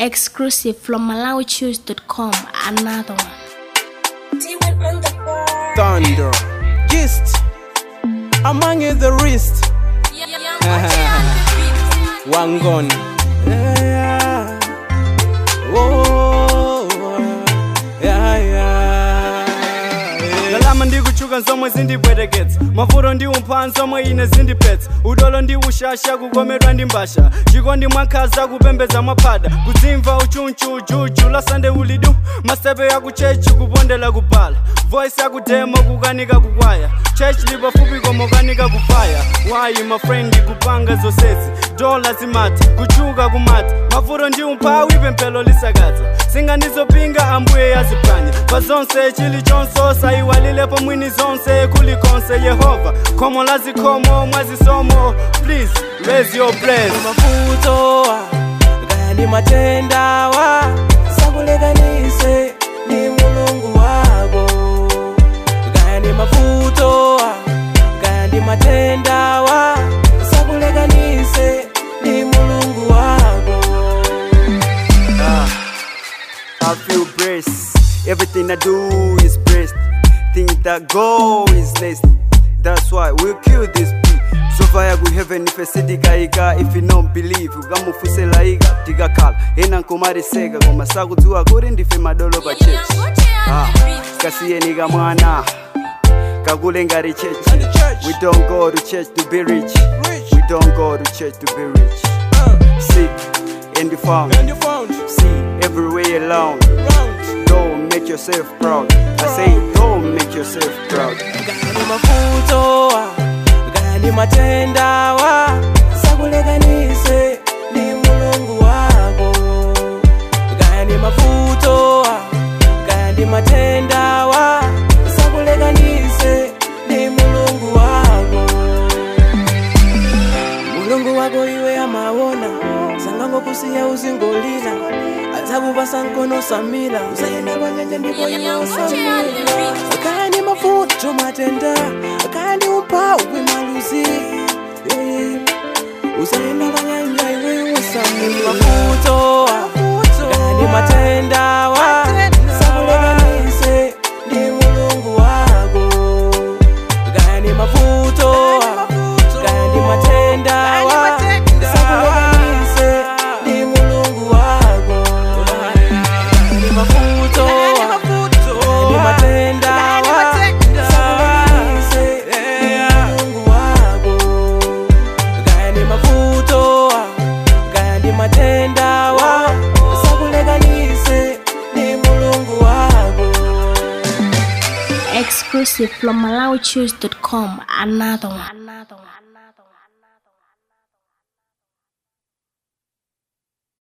Exclusive from MalawiChoose.com. Another one. Thunder. Gist. Among you the wrist. Wangon. Yeah. Oh. Yeah, yeah. ndalama ndikuchuka zomwe zindibwereketsa mavuto ndi umphawi zomwe ine zindipetsa udolo ndi ushasha kukomedwa ndi mbasha chikondi mwakhaza kupembedza mwaphada kudzimva uchunchu ujuju lasande ulidu masepe yakuchechi kupondela kubhala voice yakudemo kukanika kukwaya chechi lipafupi komokanika kufaya wayi mafrendi kupanga zonsezi dola zimata kuchuka kumata mavuto ndi umphawi pemphero lisakadza singandizopinga ambuye yaziphwanya pa zonse chilichonse sayiwalilepo mwini zonse kulikonse yehova khomo la zikhomo mwazisomo please raise your praise mavuto kaya ndi matendawa sakulekanise ndi mulungu wako kaya ndi mavuto kaya ndi matendawa sakulekanise ndi mulungu wako I feel blessed. Everything I do is blessed. Think that goal is next. That's why we'll kill this beat. So far ku heaven if sidikaika if you don't believe ukamufuselaika tikakhala ena nkumariseka koma sakudziwa kuti ndife madolo pa chechi ah, kasiyeni kamwana kakule ngati chechi we don't go to church to be rich we don't go to church to be rich seek and you found And you found see everywhere alone round don't make yourself proud i say don't make yourself proud kaya ndi mavuto kaya ndi matendawa sakulekanise ndi mulungu wako kaya ndi mavuto kaya ndi matendawa sakulekanise ndi mulungu wako mulungu wako iwe amaona sangangokusiya uzingolira adzakupasa mkono samira uzayenda kwa nyanja ndipo iwe usamira kaya ndi mavuto matenda kaya ndi umphawi maluzi Eh, uzayenda kwa nyanja iwe usamira mavuto kaya ndi matendawa sakulekanise ndi mulungu wako kaya ndi mavuto kaya ndi matendawa sakulekanise ndi mulungu wako kaya ndi mavuto kaya ndi matendawa sakulekanise ndi mulungu wako kaya ndi mavuto kaya ndi matendawa sakulekanise ndi mulungu wako Exclusive from MalawiChoose.com. Another one. Another one.